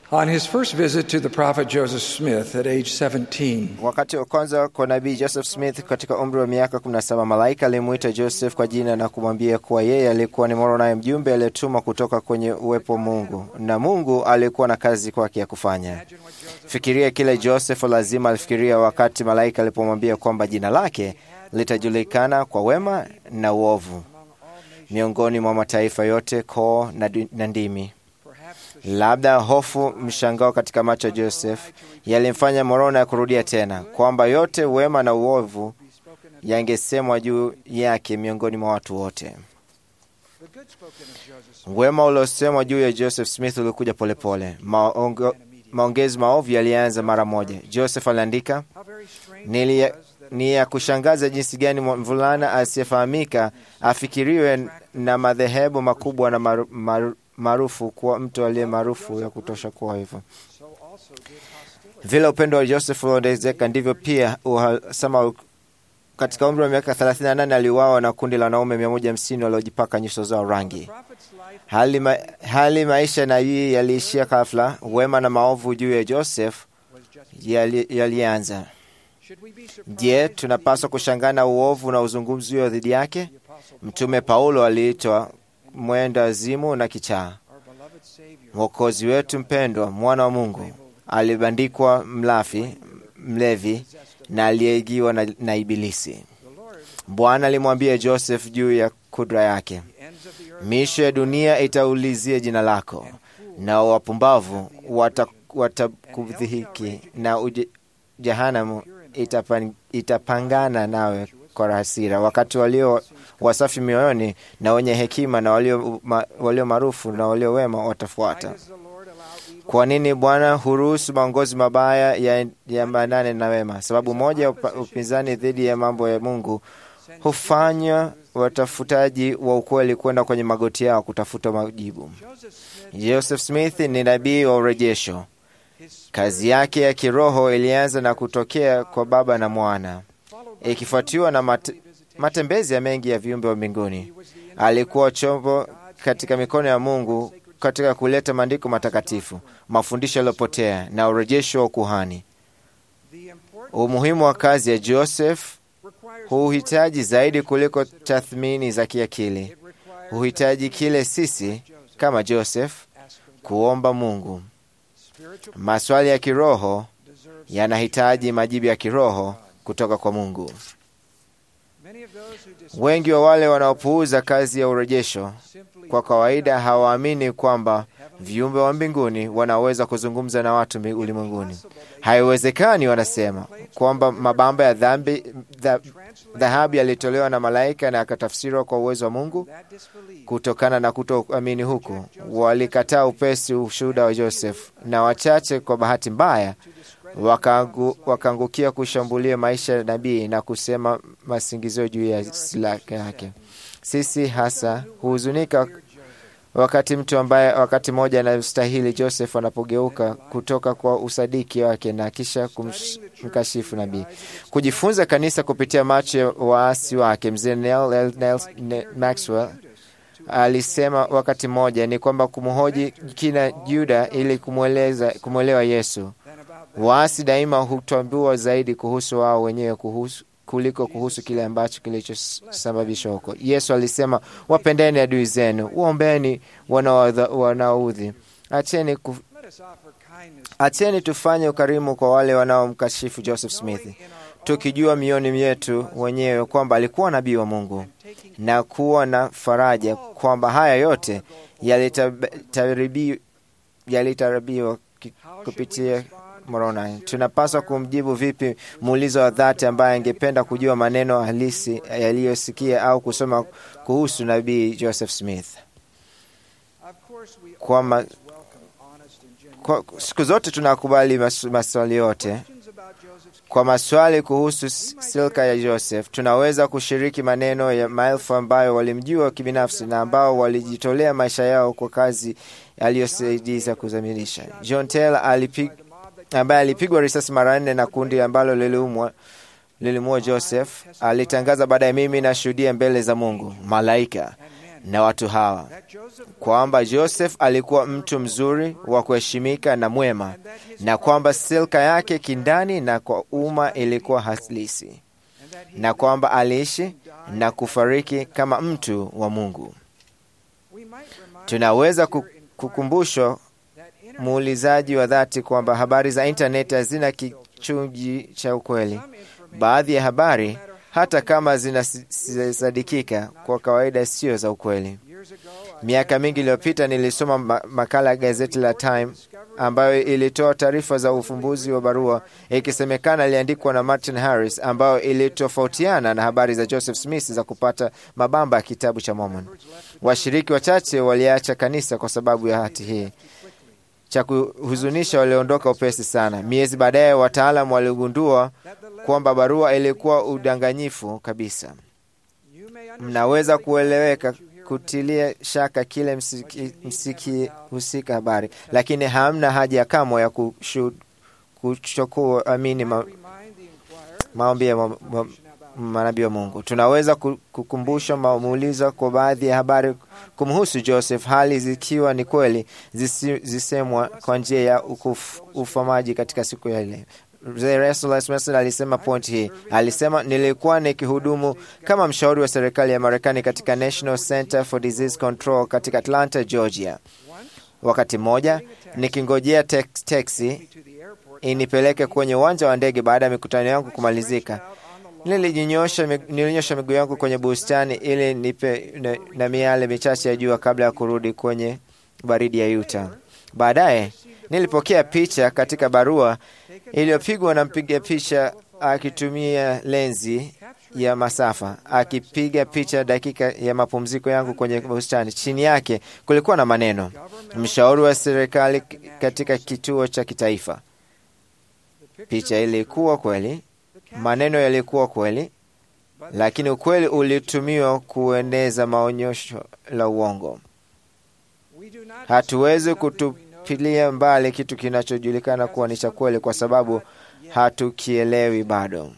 On his first visit to the prophet Joseph Smith at age 17, Wakati wa kwanza kwa nabii Joseph Smith katika umri wa miaka 17, malaika alimwita Joseph kwa jina na kumwambia kuwa yeye alikuwa ni Moroni, mjumbe aliyetumwa kutoka kwenye uwepo wa Mungu, na Mungu alikuwa na kazi kwake ya kufanya. Fikiria kile Joseph lazima alifikiria wakati malaika alipomwambia kwamba jina lake litajulikana kwa wema na uovu miongoni mwa mataifa yote, koo na, na ndimi. Labda hofu, mshangao katika macho ya Joseph yalimfanya Moroni kurudia tena kwamba yote wema na uovu yangesemwa juu yake miongoni mwa watu wote. Wema uliosemwa juu ya Joseph Smith ulikuja polepole. Maongo, maongezi maovu yalianza mara moja. Joseph aliandika, Nili, ni ya kushangaza jinsi gani mvulana asiyefahamika afikiriwe na madhehebu makubwa na maru, maru, maarufu kuwa mtu aliye maarufu ya kutosha kuwa hivyo. Vile upendo wa Joseph uliongezeka ndivyo pia uhasama. Katika umri wa miaka 38 aliuawa na kundi la wanaume 150 waliojipaka nyuso zao rangi. Hali, ma, hali maisha na hii yaliishia ghafla. Wema na maovu juu ya Joseph yalianza yali Je, tunapaswa kushangaa na uovu na uzungumzio dhidi yake? Mtume Paulo aliitwa mwenda wazimu na kichaa. Mwokozi wetu mpendwa, mwana wa Mungu, alibandikwa mlafi, mlevi na aliyeigiwa na, na Ibilisi. Bwana alimwambia Joseph juu ya kudra yake, miisho ya dunia itaulizia jina lako, na wapumbavu watakudhihiki wata na uje, jehanamu itapan, itapangana nawe kwa hasira. Wakati walio wasafi mioyoni na wenye hekima na walio, ma, walio maarufu na walio wema watafuata. Kwa nini Bwana huruhusu maongozi mabaya yaambatane ya na wema? Sababu moja ya upinzani dhidi ya mambo ya Mungu hufanya watafutaji wa ukweli kwenda kwenye magoti yao kutafuta majibu. Joseph Smith ni nabii wa urejesho. Kazi yake ya kiroho ilianza na kutokea kwa Baba na Mwana, ikifuatiwa na mat, matembezi ya mengi ya viumbe wa mbinguni. Alikuwa chombo katika mikono ya Mungu katika kuleta maandiko matakatifu, mafundisho yaliyopotea na urejesho wa ukuhani. Umuhimu wa kazi ya Joseph huhitaji zaidi kuliko tathmini za kiakili. Huhitaji kile sisi kama Joseph kuomba Mungu. Maswali ya kiroho yanahitaji majibu ya kiroho kutoka kwa Mungu. Wengi wa wale wanaopuuza kazi ya urejesho kwa kawaida hawaamini kwamba viumbe wa mbinguni wanaweza kuzungumza na watu ulimwenguni. Haiwezekani, wanasema kwamba mabamba ya dhambi dhahabu yalitolewa na malaika na yakatafsiriwa kwa uwezo wa Mungu. Kutokana na kutoamini huku, walikataa upesi ushuhuda wa Joseph, na wachache kwa bahati mbaya wakaangukia kushambulia maisha ya nabii na kusema masingizio juu ya silaka yake. Sisi hasa huhuzunika wakati mtu ambaye wakati mmoja anastahili Joseph anapogeuka kutoka kwa usadiki wake na kisha kumkashifu nabii. Kujifunza kanisa kupitia macho ya waasi wake, mzee Neil Maxwell alisema wakati mmoja ni kwamba kumhoji kina Juda ili kumwelewa Yesu. Waasi daima hutambua zaidi kuhusu wao wenyewe kuhusu kuliko kuhusu kile ambacho kilichosababisha huko. Yesu alisema, wapendeni adui zenu, waombeni wanaoudhi, acheni ku... acheni tufanye ukarimu kwa wale wanaomkashifu Joseph Smith, tukijua mioni myetu wenyewe kwamba alikuwa nabii wa Mungu na kuwa na faraja kwamba haya yote yalitarabiwa kupitia Moroni. Tunapaswa kumjibu vipi muulizo wa dhati ambaye angependa kujua maneno halisi yaliyosikia au kusoma kuhusu nabii Joseph Smith? Kwa, ma, kwa siku zote tunakubali mas, maswali yote. Kwa maswali kuhusu silka ya Joseph, tunaweza kushiriki maneno ya maelfu ambayo walimjua kibinafsi na ambao walijitolea maisha yao kwa kazi aliyosaidiza kuzamilisha. John Taylor alipig ambaye alipigwa risasi mara nne na kundi ambalo liliumwa lilimua Joseph alitangaza baadaye, mimi nashuhudia mbele za Mungu, malaika na watu hawa kwamba Joseph alikuwa mtu mzuri wa kuheshimika na mwema, na kwamba silka yake kindani na kwa umma ilikuwa halisi, na kwamba aliishi na kufariki kama mtu wa Mungu. Tunaweza kukumbushwa muulizaji wa dhati kwamba habari za intaneti hazina kichungi cha ukweli. Baadhi ya habari hata kama zinasadikika kwa kawaida sio za ukweli. Miaka mingi iliyopita nilisoma makala ya gazeti la Time ambayo ilitoa taarifa za ufumbuzi wa barua ikisemekana iliandikwa na Martin Harris, ambayo ilitofautiana na habari za Joseph Smith za kupata mabamba ya kitabu cha Mormon. Washiriki wachache waliacha kanisa kwa sababu ya hati hii. Cha kuhuzunisha, waliondoka upesi sana. Miezi baadaye, wataalamu waligundua kwamba barua ilikuwa udanganyifu kabisa. Mnaweza kueleweka kutilia shaka kile msiki, msiki husika habari, lakini hamna haja kamwe ya kuchukua amini ma, maombi ya ma, ma, manabii wa Mungu. Tunaweza kukumbusha maulizo kwa baadhi ya habari kumhusu Joseph, hali zikiwa ni kweli zisemwa kwa njia ya ufamaji katika siku ya leo. Alisema point hii, alisema nilikuwa nikihudumu kama mshauri wa serikali ya Marekani katika National Center for Disease Control katika Atlanta, Georgia. Wakati mmoja nikingojea teksi inipeleke kwenye uwanja wa ndege baada ya mikutano yangu kumalizika, nilinyosha miguu yangu kwenye bustani ili nipe na, na miale michache ya jua kabla ya kurudi kwenye baridi ya Utah. Baadaye nilipokea picha katika barua iliyopigwa na mpiga picha akitumia lenzi ya masafa akipiga picha dakika ya mapumziko yangu kwenye bustani. Chini yake kulikuwa na maneno, mshauri wa serikali katika kituo cha kitaifa. Picha ilikuwa kweli, maneno yalikuwa kweli, lakini ukweli ulitumiwa kueneza maonyesho la uongo. Hatuwezi kutupilia mbali kitu kinachojulikana kuwa ni cha kweli kwa sababu hatukielewi bado.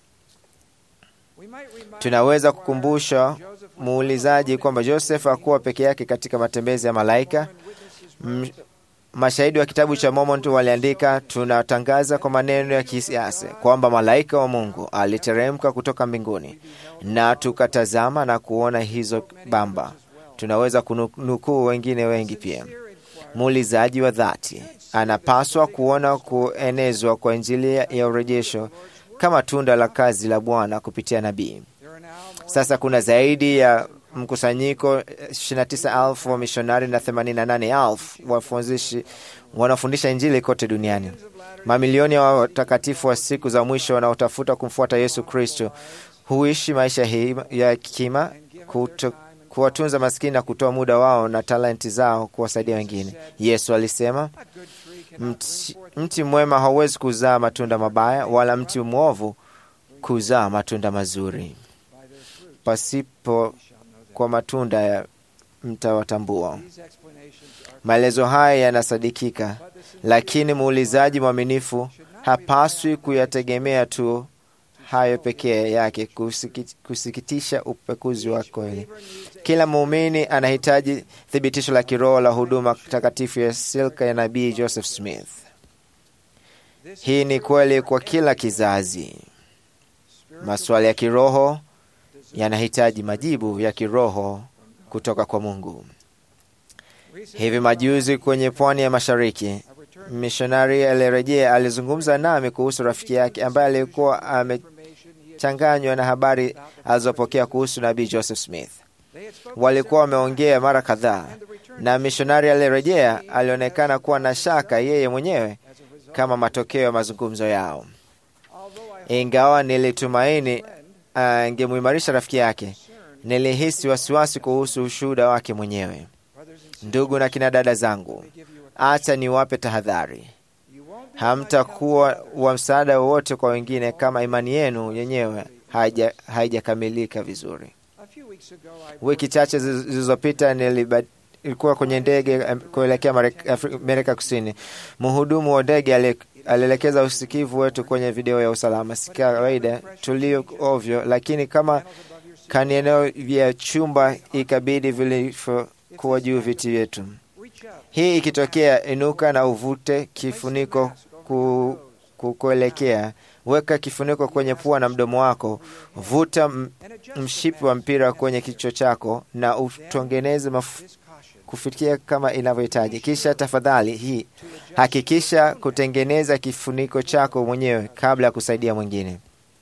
Tunaweza kukumbusha muulizaji kwamba Joseph hakuwa peke yake katika matembezi ya malaika. M mashahidi wa kitabu cha Mormon waliandika, tunatangaza kwa maneno ya kisiasa kwamba malaika wa Mungu aliteremka kutoka mbinguni, na tukatazama na kuona hizo bamba. Tunaweza kunukuu wengine wengi pia. Muulizaji wa dhati anapaswa kuona kuenezwa kwa Injili ya urejesho kama tunda la kazi la Bwana kupitia nabii. Sasa kuna zaidi ya mkusanyiko 29,000 wa mishonari na 88,000 wafundishi wanafundisha Injili kote duniani. Mamilioni ya watakatifu wa siku za mwisho wanaotafuta kumfuata Yesu Kristo huishi maisha hii ya hekima, kuwatunza maskini na kutoa muda wao na talenti zao kuwasaidia wengine. Yesu alisema, mti, mti mwema hauwezi kuzaa matunda mabaya, wala mti mwovu kuzaa matunda mazuri. Pasipo kwa matunda ya mtawatambua. Maelezo haya yanasadikika, lakini muulizaji mwaminifu hapaswi kuyategemea tu hayo pekee yake kusikitisha upekuzi wa kweli. Kila muumini anahitaji thibitisho la kiroho la huduma takatifu ya silka ya nabii Joseph Smith. Hii ni kweli kwa kila kizazi. Maswali ya kiroho yanahitaji majibu ya kiroho kutoka kwa Mungu. Hivi majuzi kwenye pwani ya mashariki, mishonari aliyerejea alizungumza nami kuhusu rafiki yake ambaye alikuwa amechanganywa na habari alizopokea kuhusu nabii Joseph Smith. Walikuwa wameongea mara kadhaa, na mishonari aliyerejea alionekana kuwa na shaka yeye mwenyewe kama matokeo ya mazungumzo yao. Ingawa nilitumaini angemuimarisha rafiki yake, nilihisi wasiwasi kuhusu ushuhuda wake mwenyewe. Ndugu na kina dada zangu, acha niwape tahadhari. Hamtakuwa wa msaada wowote kwa wengine kama imani yenu yenyewe haijakamilika vizuri. Wiki chache zilizopita nilikuwa kwenye ndege kuelekea Amerika Kusini. Mhudumu wa ndege alielekeza usikivu wetu kwenye video ya usalama. Si kawaida tulio ovyo, lakini kama kani eneo vya chumba ikabidi vilivyokuwa juu viti vyetu. Hii ikitokea, inuka na uvute kifuniko ku, kukuelekea. Weka kifuniko kwenye pua na mdomo wako, vuta m- mshipi wa mpira kwenye kichwa chako na utengeneze maf- kufikia kama inavyohitaji. Kisha tafadhali hii hakikisha kutengeneza kifuniko chako mwenyewe kabla ya kusaidia mwingine.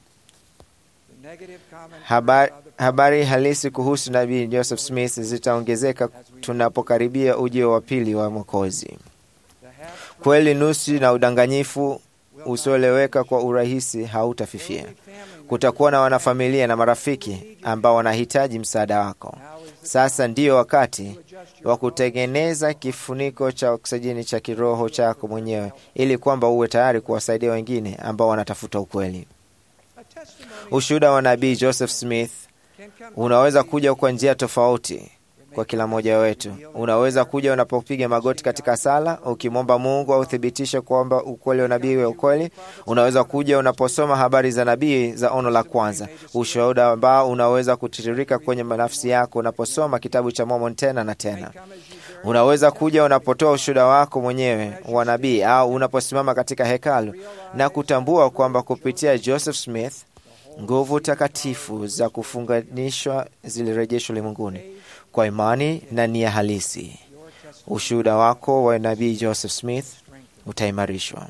Habari, habari halisi kuhusu nabii Joseph Smith zitaongezeka tunapokaribia ujio wa pili wa Mwokozi. Kweli nusu na udanganyifu usioeleweka kwa urahisi hautafifia. Kutakuwa na wanafamilia na marafiki ambao wanahitaji msaada wako. Sasa ndiyo wakati wa kutengeneza kifuniko cha oksijeni cha kiroho chako mwenyewe, ili kwamba uwe tayari kuwasaidia wengine ambao wanatafuta ukweli. Ushuhuda wa nabii Joseph Smith unaweza kuja kwa njia tofauti kwa kila mmoja wetu. Unaweza kuja unapopiga magoti katika sala ukimwomba Mungu authibitishe kwamba ukweli wa nabii wa ukweli. Unaweza kuja unaposoma habari za nabii za ono la kwanza, ushuhuda ambao unaweza kutiririka kwenye nafsi yako unaposoma kitabu cha Mormon tena na tena. Unaweza kuja unapotoa ushuhuda wako mwenyewe wa nabii au unaposimama katika hekalu na kutambua kwamba kupitia Joseph Smith nguvu takatifu za kufunganishwa zilirejeshwa ulimwenguni kwa imani na nia halisi. Ushuhuda wako wa nabii Joseph Smith utaimarishwa.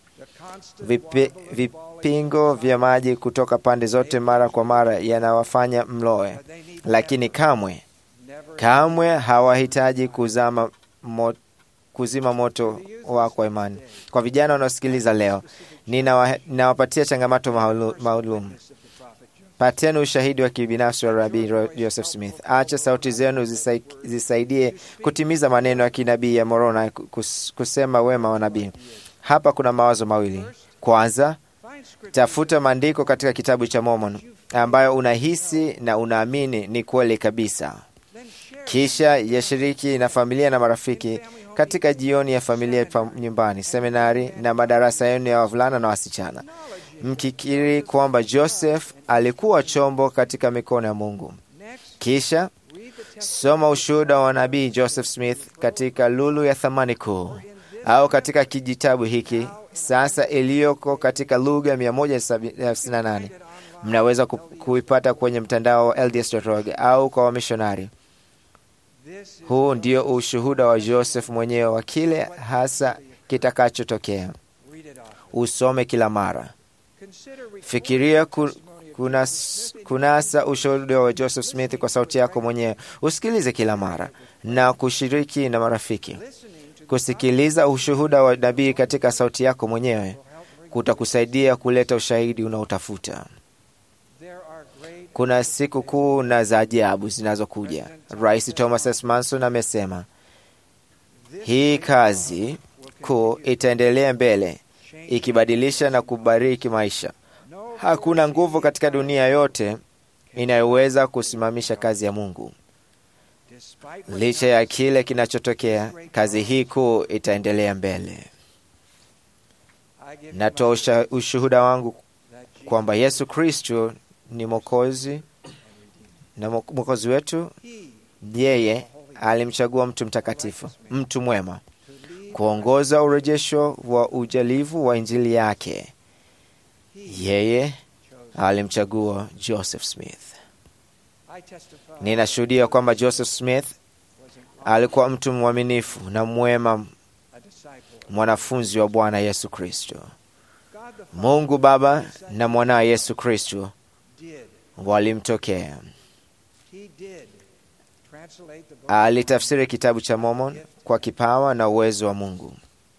Vipi, vipingo vya maji kutoka pande zote mara kwa mara yanawafanya mloe, lakini kamwe kamwe hawahitaji kuzama mo, kuzima moto wako kwa imani. Kwa vijana wanaosikiliza leo, ninawa- ninawapatia changamoto maulu- maalum. Pateni ushahidi wa kibinafsi wa Rabii Ro- Joseph Smith. Acha sauti zenu zisai, zisaidie kutimiza maneno ya kinabii ya Moroni kus, kusema wema wa nabii. Hapa kuna mawazo mawili. Kwanza, tafuta maandiko katika kitabu cha Mormon ambayo unahisi na unaamini ni kweli kabisa. Kisha yashiriki na familia na marafiki katika jioni ya familia pa nyumbani, seminari na madarasa yenu ya wavulana na wasichana, mkikiri kwamba Joseph alikuwa chombo katika mikono ya Mungu. Kisha soma ushuhuda wa nabii Joseph Smith katika lulu ya thamani kuu au katika kijitabu hiki sasa iliyoko katika lugha 158 mnaweza ku- kuipata kwenye mtandao wa LDS.org au kwa wamishonari. Huu ndio ushuhuda wa Joseph mwenyewe wa kile hasa kitakachotokea. Usome kila mara. Fikiria ku, kunas, kunasa ushuhuda wa Joseph Smith kwa sauti yako mwenyewe. Usikilize kila mara na kushiriki na marafiki. Kusikiliza ushuhuda wa nabii katika sauti yako mwenyewe kutakusaidia kuleta ushahidi unaotafuta. Kuna siku kuu na za ajabu zinazokuja. Rais Thomas S. Manson amesema hii kazi kuu itaendelea mbele, ikibadilisha na kubariki maisha. Hakuna nguvu katika dunia yote inayoweza kusimamisha kazi ya Mungu. Licha ya kile kinachotokea, kazi hii kuu itaendelea mbele. Natoa usha- ushuhuda wangu kwamba Yesu Kristo ni Mwokozi na Mwo- Mwokozi wetu. Yeye alimchagua mtu mtakatifu, mtu mwema, kuongoza urejesho wa ujalivu wa Injili yake. Yeye alimchagua Joseph Smith. Ninashuhudia kwamba Joseph Smith alikuwa mtu mwaminifu na mwema, mwanafunzi wa Bwana Yesu Kristo. Mungu Baba na mwanawe Yesu Kristo walimtokea. Alitafsiri kitabu cha Mormon kwa kipawa na uwezo wa Mungu.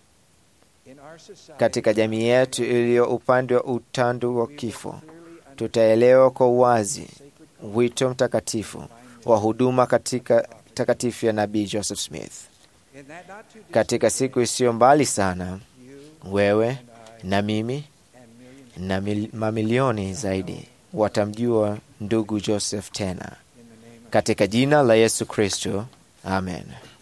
Katika jamii yetu iliyo upande wa utandu wa kifo, tutaelewa kwa uwazi wito mtakatifu wa huduma katika takatifu ya nabii Joseph Smith. Katika siku isiyo mbali sana, wewe na mimi na mil, mamilioni zaidi watamjua ndugu Joseph tena, katika jina la Yesu Kristo, amen.